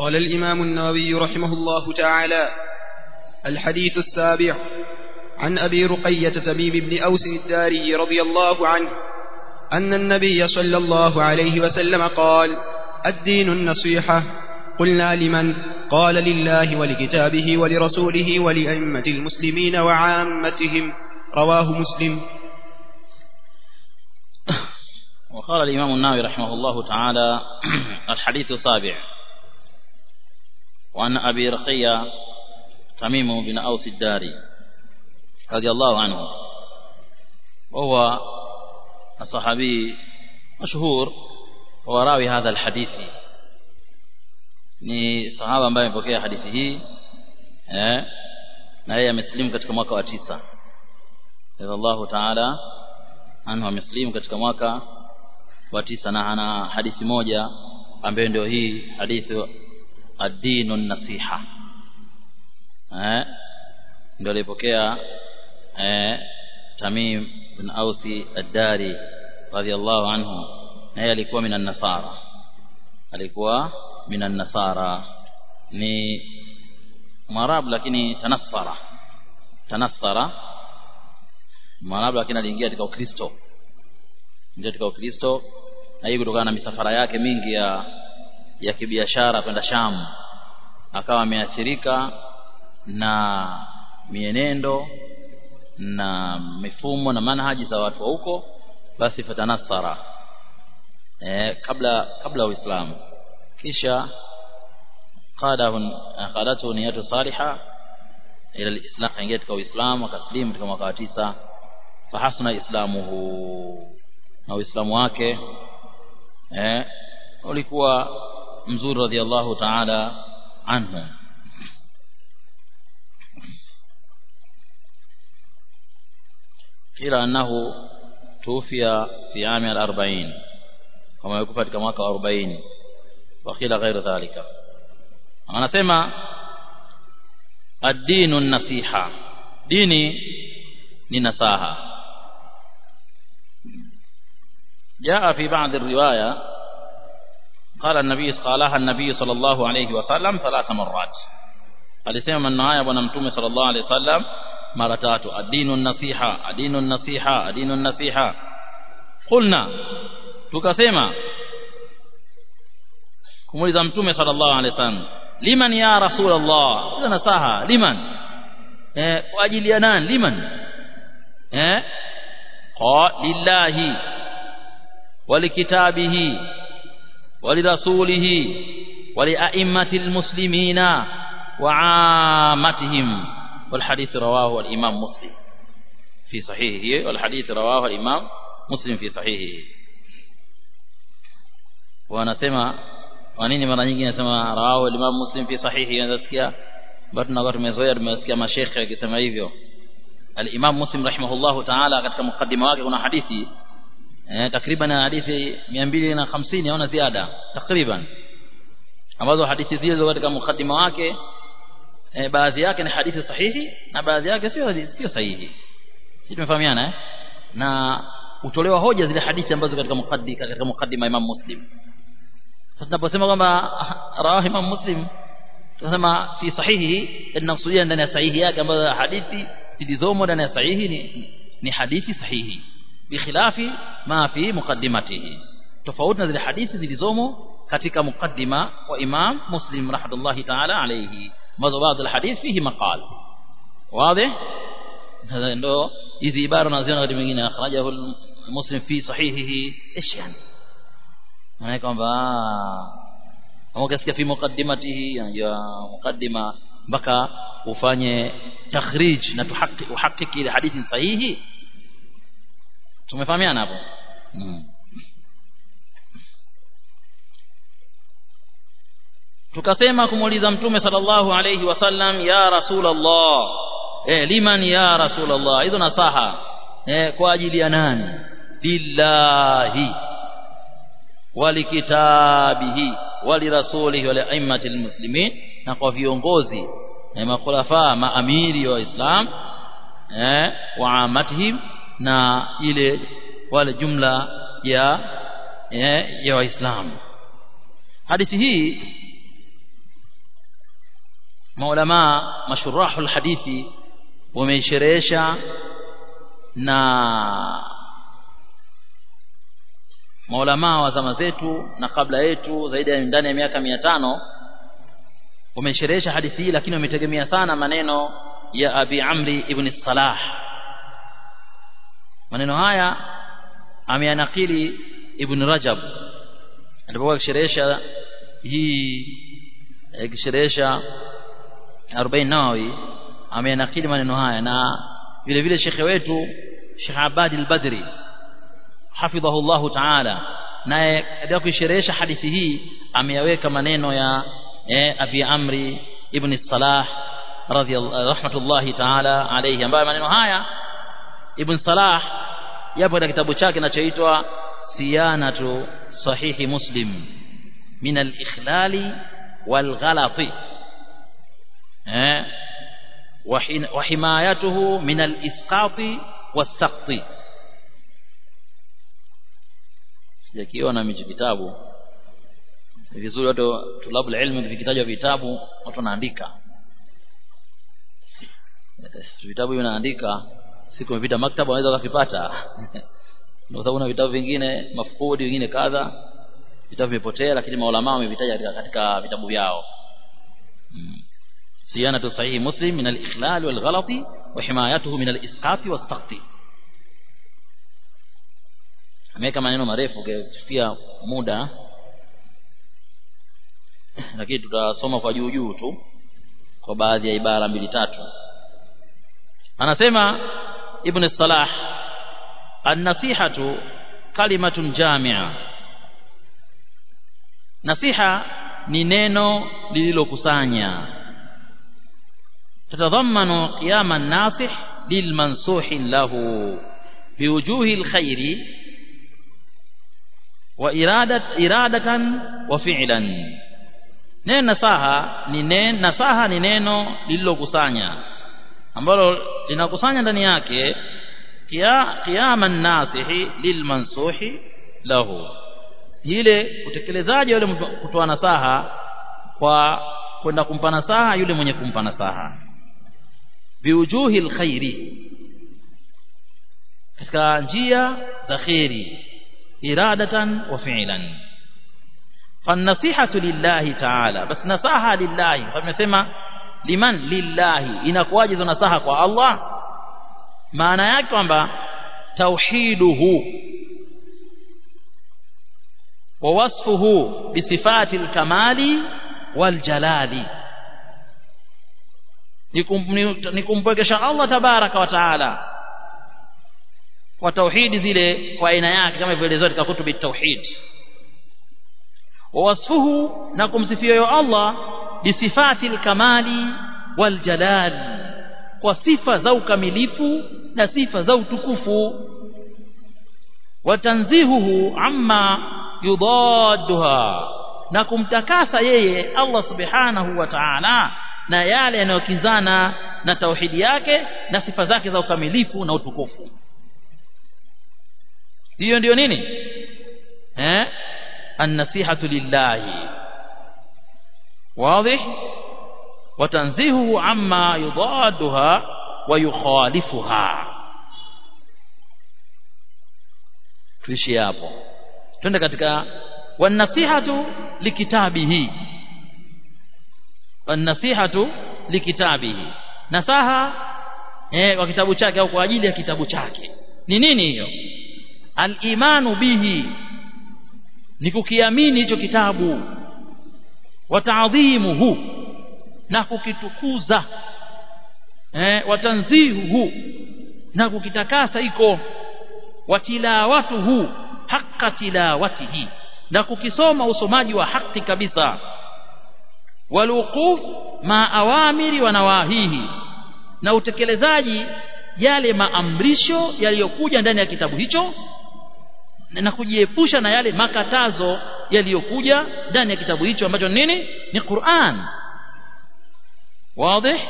قال الإمام النووي رحمه الله تعالى الحديث السابع عن أبي رقية تميم بن أوس الداري رضي الله عنه أن النبي صلى الله عليه وسلم قال الدين النصيحة قلنا لمن قال لله ولكتابه ولرسوله ولأئمة المسلمين وعامتهم رواه مسلم وقال الإمام النووي رحمه الله تعالى الحديث السابع وعن أبي رقية تميم بن أوس الداري رضي الله عنه وهو الصحابي مشهور هو راوي هذا الحديث ni sahaba ambaye amepokea hadithi hii eh na yeye amesilimu katika mwaka wa tisa radhiallahu ta'ala anhu amesilimu katika mwaka wa tisa na ana hadithi moja ambayo ndio hii hadithi ad-dinu nasiha eh ndio alipokea eh Tamim bin Ausi ad-Dari radhiallahu anhu na yeye alikuwa minan nasara alikuwa minan nasara ni mwarabu lakini tanassara tanassara mwarabu lakini aliingia katika ukristo ndio katika ukristo na hii kutokana na misafara yake mingi ya ya kibiashara kwenda Sham akawa ameathirika na mienendo na mifumo na manhaji za watu wa huko basi fatanasara eh, kabla kabla uislamu kisha qadahu qadatu niyatu saliha ila alislam kaingia katika uislamu akaslimu katika mwaka wa tisa fahasuna islamuhu na uislamu wake eh ulikuwa mzuri radhiallahu ta'ala anhu kila annahu tuufia fi ami al-40 kama yuko katika mwaka wa 40 wa kila ghairu dhalika anasema ad-dinu nasiha dini ni nasaha جاء في بعض الرواية قال النبي قالها النبي صلى الله عليه وسلم ثلاث مرات alisema maneno haya bwana mtume sallallahu alaihi wasallam mara tatu adinu nasiha adinu nasiha adinu nasiha qulna tukasema kumuuliza mtume sallallahu alaihi wasallam liman ya rasulullah hizo nasaha liman eh kwa ajili ya nani liman eh qa lillahi ولكتابه ولرسوله ولأئمة المسلمين وعامتهم والحديث رواه الإمام مسلم في صحيحه والحديث رواه الإمام مسلم في صحيحه wanasema wanini mara nyingi nasema rawahu al-Imam Muslim fi sahihi nasikia bado tunakuwa tumezoea tumesikia mashekhe akisema hivyo al-Imam Muslim rahimahullahu ta'ala katika mukaddima wake kuna hadithi eh, takriban hadithi 250 au na ziada takriban ambazo hadithi zile zilizo katika mukaddima wake eh, baadhi yake ni hadithi sahihi na baadhi yake sio sio sahihi sisi tumefahamiana eh? na utolewa hoja zile hadithi ambazo katika mukaddima katika mukaddima Imam Muslim sasa tunaposema kwamba rawahi Imam Muslim tunasema fi sahihi tunakusudia ndani ya sahihi yake ambazo hadithi zilizomo ndani ya sahihi ni, ni hadithi sahihi bikhilafi ma fi muqaddimatihi tofauti na zile hadithi zilizomo katika mukaddima wa Imam Muslim rahmatullahi ta'ala alayhi ambazo baadhi ya hadithi fihi maqal wazi ndo hizi ibara unaziona wakati mwingine akhrajahu muslim fi sahihihi ايش yani maana kwamba kama ukisikia fi muqaddimatihi ya muqaddima mpaka ufanye takhrij na tuhakiki uhakiki ile hadithi sahihi tumefahamiana hapo mm. tukasema kumuuliza mtume sallallahu alayhi wasallam ya rasulullah eh liman ya rasulullah hizo nasaha eh kwa ajili ya nani lillahi walikitabihi walirasulihi waliaimatil muslimin na kwa viongozi na makhulafa maamiri wa Islam eh wa amatihim na ile wale jumla ya eh, ya waislamu hadithi hii maulama mashurahu hadithi wameisherehesha na maulama wa zama zetu na kabla yetu zaidi ya ndani ya miaka mia tano wamesherehesha hadithi hii lakini wametegemea sana maneno ya Abi Amri ibn Salah maneno haya ameyanakili Ibn Rajab alipokuwa akisherehesha hii akisherehesha 40 Nawawi ameyanakili maneno haya na vile vile shekhe wetu Sheikh Abadi al-Badri hafidhahu Allahu ta'ala naye katika kuisherehesha hadithi hii ameyaweka maneno ya eh, Abi Amri ibn Salah radhiyallahu rahmatullahi ta'ala alayhi ambayo maneno haya Ibn Salah yapo katika kitabu chake kinachoitwa Siyanatu Sahihi Muslim min al-ikhlali wal ghalati eh wa himayatuhu min al-isqati was-saqti sijakiona micho kitabu ni vizuri watu tulabu ilmu vikitajwa vitabu watu wanaandika vitabu vinaandika siku imepita maktaba unaweza ukavipata kwa sababu na vitabu vingine mafukudi vingine kadha vitabu vimepotea lakini maulama wamevitaja katika, katika vitabu vyao hmm. siyanatu sahihi muslim min al-ikhlal wal ghalati wa himayatuhu min al-isqati was-saqti ameweka maneno marefu kufikia muda lakini tutasoma kwa juu juu tu kwa baadhi ya ibara mbili tatu anasema ibn salah an-nasihatu kalimatun jami'a nasiha ni neno lililokusanya tatadhammanu qiyama an-nasih lilmansuhi lahu biwujuhi al-khairi wa iradat iradatan wa fi'lan neno nasaha ni neno nasaha ni neno lililokusanya ambalo linakusanya ndani yake qiyama nasihi lilmansuhi lahu ile utekelezaji wale kutoa nasaha kwa kwenda kumpa nasaha yule mwenye kumpa nasaha biujuhi alkhairi katika njia za khairi iradatan wa fi'lan فالنصيحه لله تعالى بس نصاحه لله فمesema liman lillahi inakuwaje hizo nasaha kwa Allah maana yake kwamba tauhiduhu wa wasfuhu bisifati alkamali waljalali nikumpwekesha Allah tabaraka wa taala kwa tauhidi zile kwa aina yake kama ilivyoelezwa katika kutubi tauhid wa wasfuhu na kumsifia yo Allah bisifati alkamali waljalal kwa sifa za ukamilifu na sifa za utukufu watanzihuhu amma yudadduha na kumtakasa yeye Allah subhanahu wa ta'ala na yale yanayokinzana na tauhidi yake na sifa zake za ukamilifu na utukufu hiyo ndiyo nini eh an-nasihatu lillahi واضح وتنزيهه عما يضادها ويخالفها tuishi hapo twende katika wanasihatu likitabihi wanasihatu likitabihi nasaha eh kwa kitabu chake au kwa ajili ya kitabu chake ni nini hiyo al-imanu bihi ni kukiamini hicho kitabu wataadhimuhu na kukitukuza eh watanzihuhu na kukitakasa iko watilawatuhu haqqa tilawatihi na kukisoma usomaji wa haki kabisa waluquf ma awamiri wa nawahihi na utekelezaji yale maamrisho yaliyokuja ndani ya kitabu hicho na kujiepusha na yale makatazo yaliyokuja ndani ya kitabu hicho ambacho nini ni Qur'an wazi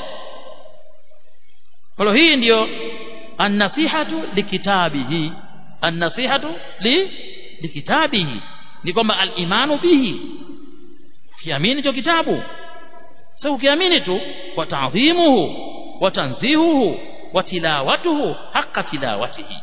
kwa hii ndiyo an-nasihatu likitabihi an-nasihatu li likitabihi ni kwamba al-imanu bihi kiamini hicho kitabu sasa ukiamini tu wa ta'dhimuhu wa tanzihuhu wa tilawatuhu haqqa tilawatihi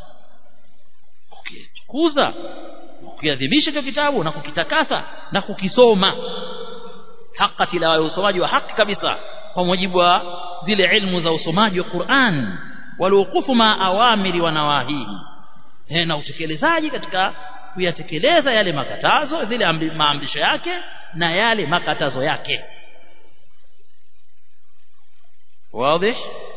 ukikuza ukiadhimisha hicho kitabu na kukitakasa na kukisoma haqqa tilawa usomaji wa haki kabisa kwa mujibu wa zile ilmu za usomaji wa Qur'an waliokufu ma awamiri wa nawahihi eh na utekelezaji katika kuyatekeleza yale makatazo zile maamrisho yake na yale makatazo yake واضح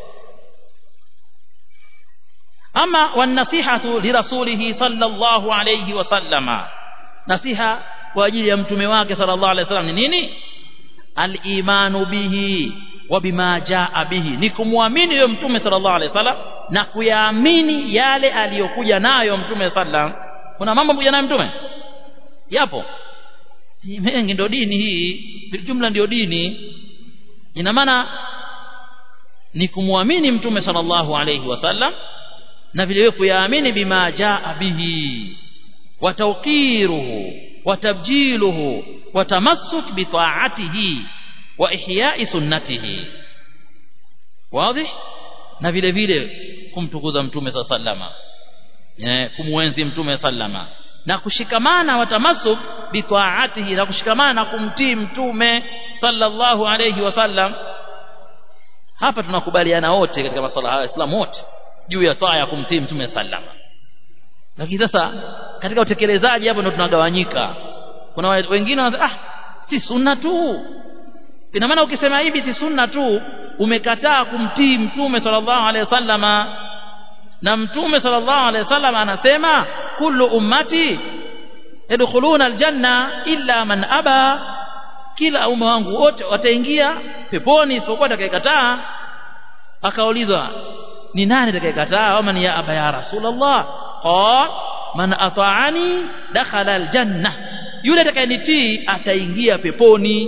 أما والنصيحة لرسوله صلى الله عليه وسلم نصيحة واجل يمتمي واك صلى الله عليه وسلم نيني الإيمان به وبما جاء به nikumwamini yule mtume sallallahu alaihi wasallam na kuyaamini yale aliyokuja nayo mtume sallam kuna mambo kuja nayo mtume yapo mengi ndio dini hii jumla ndio dini ina maana ni kumwamini mtume sallallahu alayhi wasallam na vile vile kuyaamini bima jaa bihi wa tawqiruhu wa tabjiluhu wa tamassuk bi ta'atihi wa ihya'i sunnatihi wazi na vile vile kumtukuza mtume sallama eh kumwenzi mtume sallama na kushikamana wa tamassuk bi ta'atihi na kushikamana na kumtii mtume sallallahu alayhi wasallam hapa tunakubaliana wote katika masuala haya Waislamu wote juu ya taa ya kumtii mtume sallama lakini sasa katika utekelezaji hapo ndo tunagawanyika kuna wengine wanasema ah si sunna tu ina maana ukisema hivi si sunna tu umekataa kumtii mtume sallallahu alaihi wasallama na mtume sallallahu alaihi wasallam anasema kullu ummati yadkhuluna aljanna illa man aba kila umma wangu wote wataingia peponi isipokuwa atakayekataa akaulizwa ni nani atakayekataa ama ni ya aba ya rasulullah qal man ata'ani dakhala aljanna yule atakayenitii ataingia peponi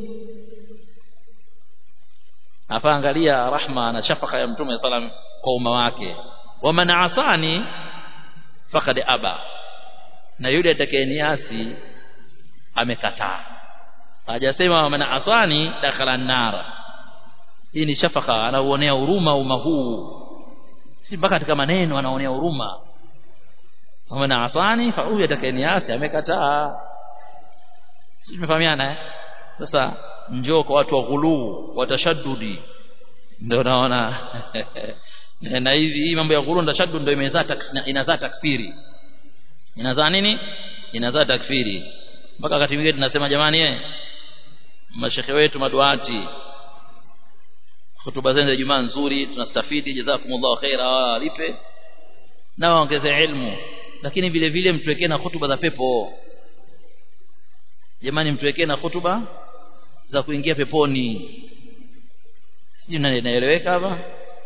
hapa angalia rahma na shafaka ya mtume sallam kwa umma wake wa man asani faqad aba na yule atakayeniasi amekataa hajasema man asani dakhala nara hii ni shafaka anauonea huruma umma huu si mpaka katika maneno anaonea huruma man asani fa huyu atakayeniasi amekataa si tumefahamiana eh sasa njoo kwa watu wa ghuluu wa tashaddudi ndio naona na hivi hii mambo ya ghuluu na tashaddud ndio imezaa inazaa takfiri inazaa nini inazaa takfiri mpaka wakati mwingine tunasema jamani eh mashekhe wetu maduati hutuba zenu za Ijumaa nzuri tunastafidi jazakumullahu khaira walipe na waongeze ilmu lakini vile vile mtuwekee na hutuba za pepo jamani mtuwekee na hutuba za kuingia peponi sijui naeleweka hapa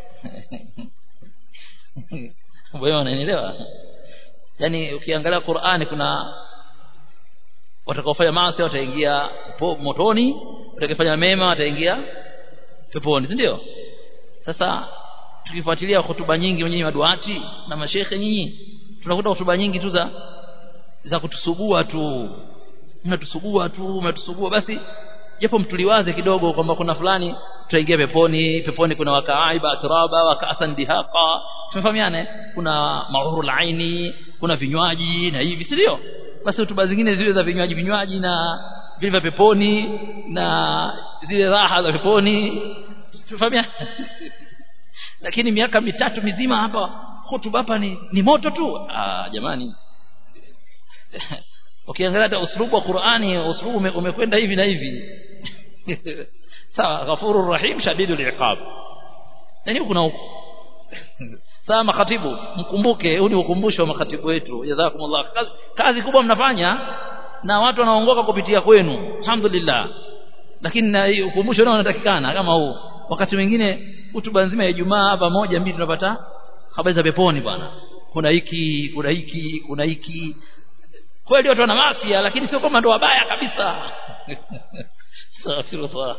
wewe unanielewa yani ukiangalia Qur'ani kuna watakaofanya maasi wataingia motoni watakaofanya mema wataingia peponi si ndio sasa tukifuatilia hotuba nyingi nyinyi maduati na mashekhe nyinyi tunakuta hotuba nyingi tu za za kutusugua tu mnatusugua tu mnatusugua basi japo mtuliwaze kidogo kwamba kuna fulani tutaingia peponi peponi kuna wakaiba atraba wakasan dihaqa tumefahamiana kuna maurul aini kuna vinywaji na hivi si ndio basi hotuba zingine zile za vinywaji vinywaji na vile vya peponi na zile raha za peponi tumefahamiana lakini miaka mitatu mizima hapa hotuba hapa ni, ni moto tu ah jamani ukiangalia hata uslubu wa Qur'ani uslubu umekwenda hivi na hivi sawa ghafurur rahim shadidul iqab nani kuna huko sawa makatibu mkumbuke huu ni ukumbusho wa makatibu wetu jazakumullah kazi, kazi kubwa mnafanya na watu wanaongoka kupitia kwenu alhamdulillah lakini na ukumbusho nao unatakikana kama huu wakati mwingine hutuba nzima ya Ijumaa hapa moja mbili tunapata habari za peponi bwana kuna hiki kuna hiki kuna hiki kweli watu wana mafia lakini sio kama ndo wabaya kabisa astaghfirullah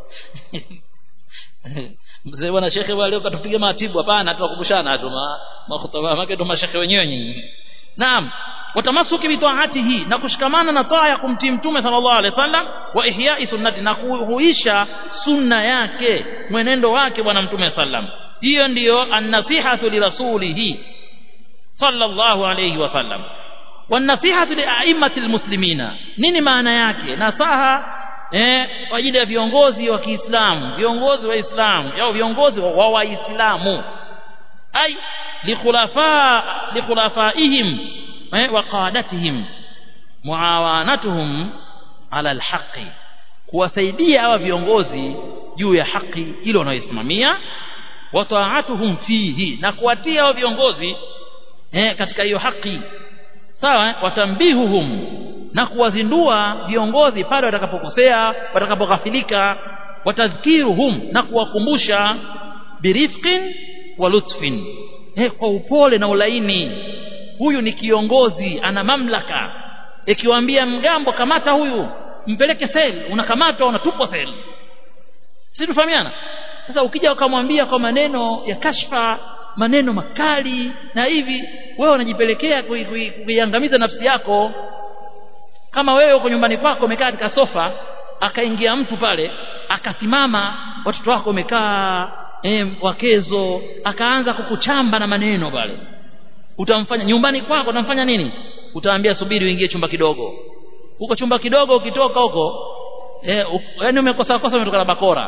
mzee bwana shekhe wale ukatupiga matibu hapana tunakumbushana tu makhutaba make ndo mashekhe wenyewe nyinyi naam watamasuki bitaatihi na kushikamana na taa ya kumtii mtume sallallahu alaihi wasallam wa ihya'i sunnati na kuhuisha sunna yake mwenendo wake bwana mtume sallam hiyo ndiyo an-nasihatu li rasulihi sallallahu alayhi wasallam wan-nasihatu li a'immatil muslimina nini maana yake nasaha eh kwa ajili ya viongozi wa Kiislamu viongozi wa Islamu au viongozi wa Waislamu ay likhulafa likhulafaihim eh, wa qadatihim muawanatuhum ala alhaqi kuwasaidia hawa viongozi juu ya haki ile wanayoisimamia wa ta'atuhum fihi na kuwatia hao viongozi eh, katika hiyo haki sawa watambihuhum na kuwazindua viongozi pale watakapokosea watakapoghafilika watadhkiruhum na kuwakumbusha birifqin wa lutfin eh, kwa upole na ulaini huyu ni kiongozi ana mamlaka ikiwaambia mgambo kamata huyu mpeleke sel unakamatwa unatupwa sel si tufahamiana sasa ukija ukamwambia kwa maneno ya kashfa maneno makali na hivi wewe unajipelekea kuiangamiza nafsi yako kama wewe uko nyumbani kwako umekaa katika sofa akaingia mtu pale akasimama watoto wako wamekaa eh, wakezo akaanza kukuchamba na maneno pale utamfanya nyumbani kwako utamfanya nini utaambia subiri uingie chumba kidogo huko chumba kidogo ukitoka huko eh, yani umekosa kosa umetoka na bakora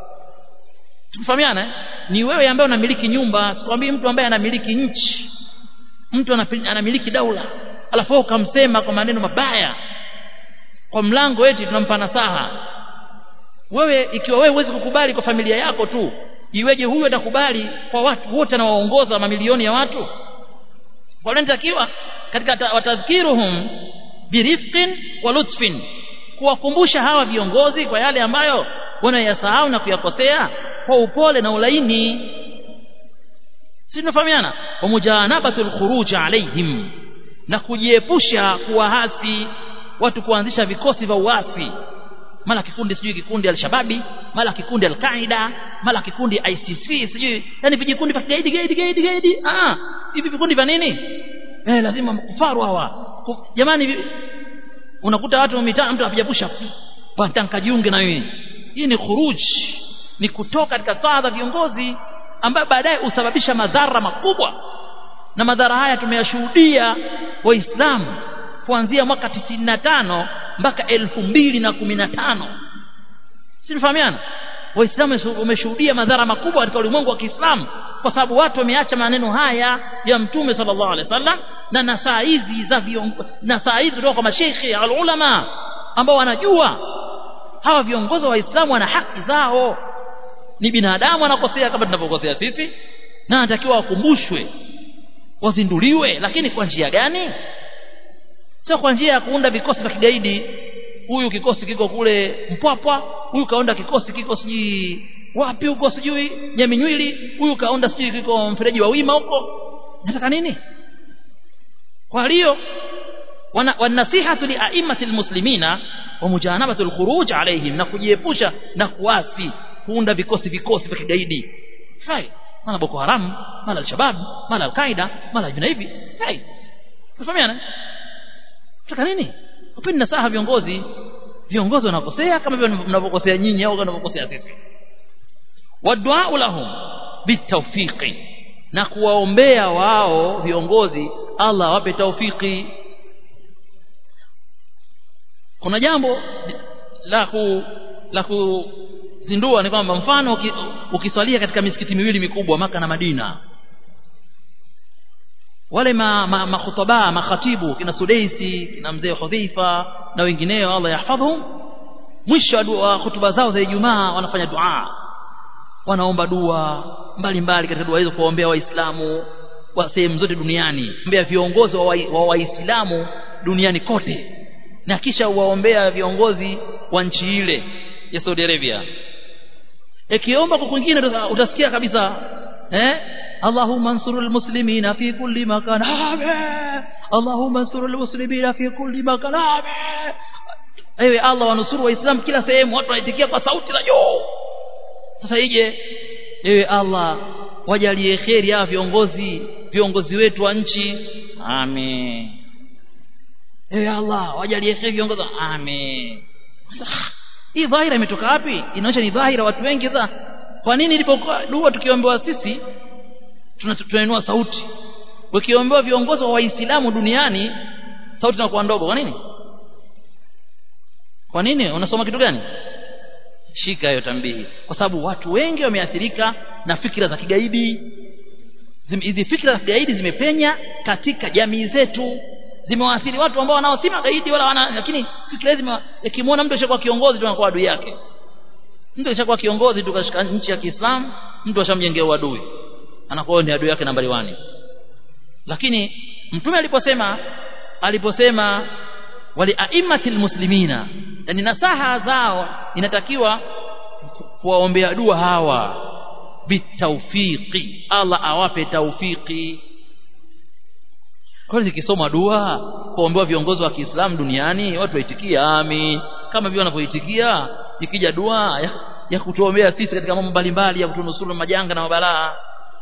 tufahamiana ni wewe ambaye unamiliki nyumba sikwambii mtu ambaye anamiliki nchi mtu anamiliki daula alafu ukamsema kwa maneno mabaya kwa mlango eti tunampa nasaha wewe ikiwa wewe huwezi kukubali kwa familia yako tu iweje huyu atakubali kwa watu wote anawaongoza mamilioni ya watu wanatakiwa katika watadhkiruhum birifqin wa lutfin kuwakumbusha hawa viongozi kwa yale ambayo wanayasahau na kuyakosea kwa upole na ulaini si tunafahamiana wa mujanabatul khuruj alaihim na kujiepusha kuwahasi watu kuanzisha vikosi vya uasi mara kikundi sijui kikundi al-shababi mara kikundi al-qaida mara kikundi ICC sijui yani vijikundi vya gaidi gaidi gaidi gaidi ah hivi vikundi vya nini eh lazima kufaru hawa jamani unakuta watu mitaa mtu apijapusha patanka jiunge na wewe hii ni khuruj ni kutoka katika taa za viongozi ambayo baadaye husababisha madhara makubwa na madhara haya tumeyashuhudia waislamu kuanzia mwaka 95 mpaka 2015 si tunafahamiana waislamu wameshuhudia madhara makubwa katika ulimwengu wa Kiislamu kwa sababu watu wameacha maneno haya ya mtume sallallahu alaihi wasallam na nasaa hizi za viongozi nasaa hizi kutoka kwa masheikhi alulama ambao wanajua hawa viongozi wa waislamu wana haki zao ni binadamu anakosea kama tunavyokosea sisi na anatakiwa wakumbushwe wazinduliwe lakini kwa njia gani sio kwa njia ya kuunda vikosi vya kigaidi huyu kikosi kiko kule mpwapwa huyu kaunda kikosi kiko sijui wapi huko sijui nyaminywili huyu kaunda sijui kiko mfereji wa wima huko nataka nini kwa hiyo wanasihatu li aimmatil muslimina wa mujanabatul khuruj alaihim na kujiepusha na kuasi kuunda vikosi vikosi vya kigaidi fai mara boko haram mara al-shabab mara al-qaida mara hivi na hivi fai tufahamiana Nataka nini? Upeni nasaha viongozi. Viongozi wanakosea kama vile mnavyokosea nyinyi au mnavyokosea sisi. Wadua lahum bitawfiqi na kuwaombea wao viongozi Allah wape taufiki. Kuna jambo la ku la kuzindua ni kwamba mfano ukiswalia katika misikiti miwili mikubwa maka na Madina wale ma, ma, makhutaba makhatibu kina Sudaisi kina mzee Hudhaifa na wengineo Allah yahfadhhum mwisho wa hutuba zao za Ijumaa wanafanya dua wanaomba dua mbalimbali katika dua hizo kuombea waislamu wa sehemu zote duniani ombea viongozi wa waislamu wa duniani kote na kisha waombea viongozi wa nchi ile ya Saudi Arabia ikiomba kwa kwingine utasikia kabisa eh اللهم انصر المسلمين في كل مكان آمين اللهم انصر المسلمين في كل مكان آمين ewe Allah wanusuru waislamu kila sehemu watu wanaitikia kwa sauti za juu sasa ije ewe Allah wajalie kheri hawa viongozi viongozi wetu wa nchi amen ewe Allah wajalie kheri viongozi amen hii dhahira imetoka wapi inaonyesha ni dhahira watu wengi za kwa nini ilipokuwa dua tukiombewa sisi tunainua sauti ukiombewa viongozi wa waislamu duniani sauti inakuwa ndogo kwa nini kwa nini unasoma kitu gani shika hiyo tambihi kwa sababu watu wengi wameathirika na fikra za kigaidi hizi fikra za kigaidi zimepenya katika jamii zetu zimewaathiri watu ambao wanao si magaidi wala wana lakini fikra hizi yakimwona mtu ashakuwa kiongozi tu anakuwa adui yake mtu ashakuwa kiongozi tu katika nchi ya Kiislamu mtu ashamjengea uadui anakuwa ni adui yake nambari 1 lakini mtume aliposema aliposema wali aimmatil muslimina yani nasaha zao inatakiwa kuwaombea dua hawa bitawfiqi Allah awape tawfiki kwa hiyo nikisoma dua kuombewa viongozi wa Kiislamu duniani watu waitikia amin kama vile wanavyoitikia ikija dua ya, ya kutuombea sisi katika mambo mbalimbali ya kutunusuru majanga na mabalaa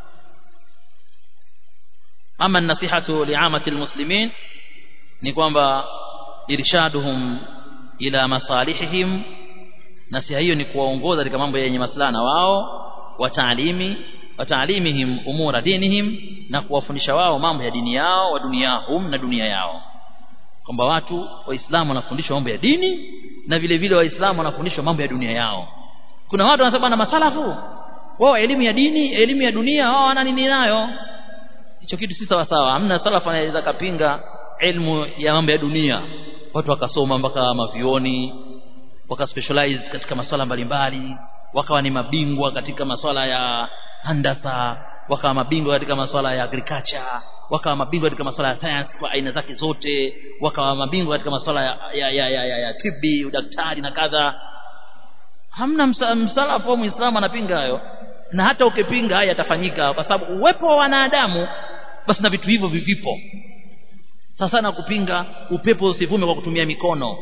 ama nasihatu liamati almuslimin ni kwamba irshaduhum ila masalihihim nasiha hiyo ni kuwaongoza katika mambo yenye maslaha na wao wa taalimi wa taalimihim umura dinihim na kuwafundisha wao mambo ya dini yao wa duniahum na dunia yao kwamba watu waislamu wanafundishwa mambo ya dini na vile vile waislamu wanafundishwa mambo ya dunia yao kuna watu wanasema na masalafu wao elimu ya dini elimu ya dunia wao wana nini nayo hicho kitu si sawa sawa hamna salafu anaweza kapinga elimu ya mambo ya dunia watu wakasoma mpaka mavioni wakaspecialize katika masuala mbalimbali wakawa ni mabingwa katika masuala ya handasa wakawa mabingwa katika masuala ya agriculture wakawa mabingwa katika masuala ya science kwa aina zake zote wakawa mabingwa katika masuala ya, ya, ya, ya, ya, ya tibi udaktari na kadha hamna msalafu wa muislamu anapinga hayo na hata ukipinga haya yatafanyika kwa sababu uwepo wa wanadamu basi na vitu hivyo vivipo sasa na kupinga upepo usivume kwa kutumia mikono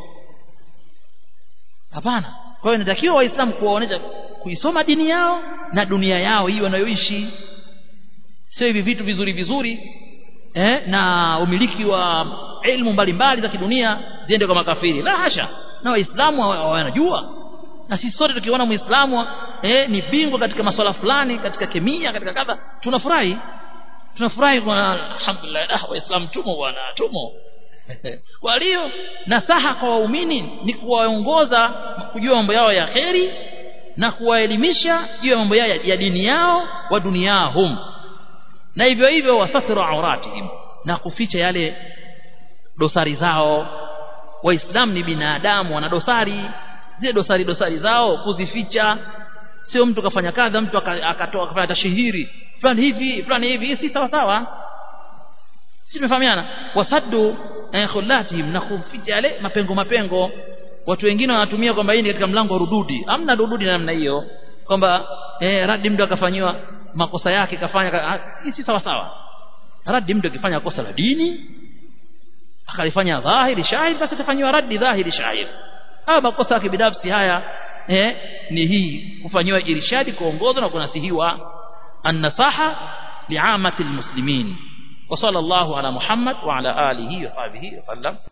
hapana kwa hiyo inatakiwa waislamu kuwaonesha kuisoma dini yao na dunia yao hii wanayoishi sio hivi vitu vizuri vizuri eh, na umiliki wa elimu mbalimbali za kidunia ziende kwa makafiri la hasha na waislamu wanajua na sisi sote tukiona muislamu eh, ni bingwa katika masuala fulani katika kemia katika kadha tunafurahi tunafurahi kwa alhamdulillah ah waislamu tumo bwana tumo kwa hiyo nasaha kwa waumini ni kuwaongoza kujua mambo yao ya kheri na kuwaelimisha juu ya mambo yao ya dini yao wa duniahum na hivyo hivyo wasathiru auratihim na kuficha yale dosari zao waislamu ni binadamu wana dosari zile dosari dosari zao kuzificha sio mtu kafanya kadha mtu akatoa akafanya tashihiri fulani hivi fulani hivi si sawa sawa si tumefahamiana wasaddu eh, khulatihim na kuficha yale mapengo mapengo watu wengine wanatumia kwamba hii ni katika mlango wa rududi hamna rududi na namna hiyo kwamba eh, radi mtu akafanywa makosa yake kafanya hii si sawa sawa radi mtu akifanya kosa la dini akalifanya dhahiri shahid basi atafanywa radi dhahiri shahid au makosa yake binafsi haya eh, ni hii kufanywa irshadi kuongozwa na kunasihiwa النصاحة لعامة المسلمين وصلى الله على محمد وعلى آله وصحبه وسلم